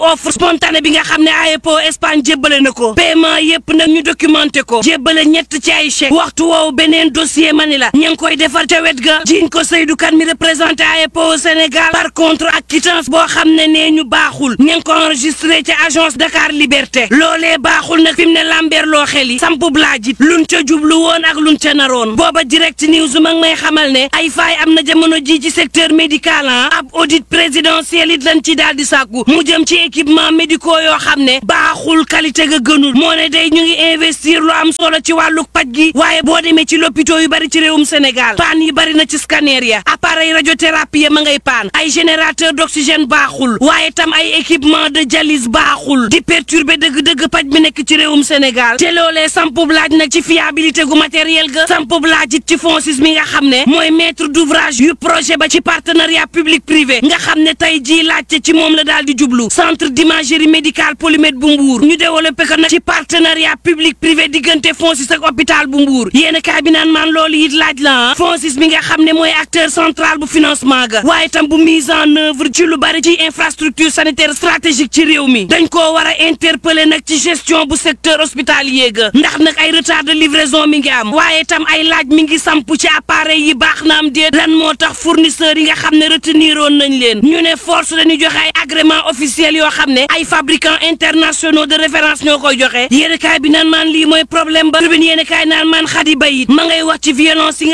offre spontanée bi nga xam ne AEPO Espagne jébbale na ko paiement yépp nag ñu documenté ko jébbale ñett ci ay chèque waxtu woowu beneen dossier mani la ña ngi koy defar ca wet ga jiñ ko Seydou Kane mi représenté AEPO au Sénégal par contre ak quittance boo xam ne nee ñu baaxul ña ngi ko enregistré ca agence Dakar Liberté loolee baaxul nag fi mu ne lambeer loo xel yi sampub laajit luñ ca jublu woon ak luñ ca naroon booba direct news mag may xamal ne ay faay am na jamono ji ci secteur médical ah ab audit présidentiel it lañ ci daal di sàkku mu jëm ci équipement médicaux yoo xam ne baaxul qualité ga gënul moo ne day ñu ngi investir lu am solo ci wàllu paj gi waaye boo demee ci lopito yu bari ci réewum Sénégal paan yi bari na ci scanner ya appareil radiothérapie ya ma ngay paan ay générateur d'oxygène baaxul waaye tam ay équipement de dialyse baaxul di perturber dëgg-dëgg paj bi nekk ci réewum Sénégal te loolee sampub laaj nag ci fiabilité gu matériel ga sampub laaj it ci FONSIS mi nga xam ne mooy maître d'ouvrage yu projet ba ci partenariat public privé nga xam ne tey jii laajte ci moom la daal di jublu centre d'imagerie médicale polymètre bu Mbour ñu développé ko nag ci partenariat public privé diggante FONSIS ak hôpital bu Mbour yéen a kaay bi naan maan loolu it laaj la ah FONSIS mi nga xam ne mooy acteur central bu financement ga waaye tam bu mise en œuvre ci lu bari ci infrastructure sanitaire stratégique ci réew mi dañ koo war a interpeller nag ci gestion bu secteur hospitalier ga ndax nag ay retard de livraison mi ngi am waaye tam ay laaj mi ngi samp ci appareil yi baax na am déet lan moo tax fournisseurs yi nga xam ne retenir woon nañ leen ñu ne force dañuy joxe ay agrément officiel yoo xam ne ay fabricants internationaux de référence ñoo koy joxe yéen kaay bi naan maan lii mooy problème ba tribune yéen kaay naan maan xadi bayit ma ngay wax ci violence yi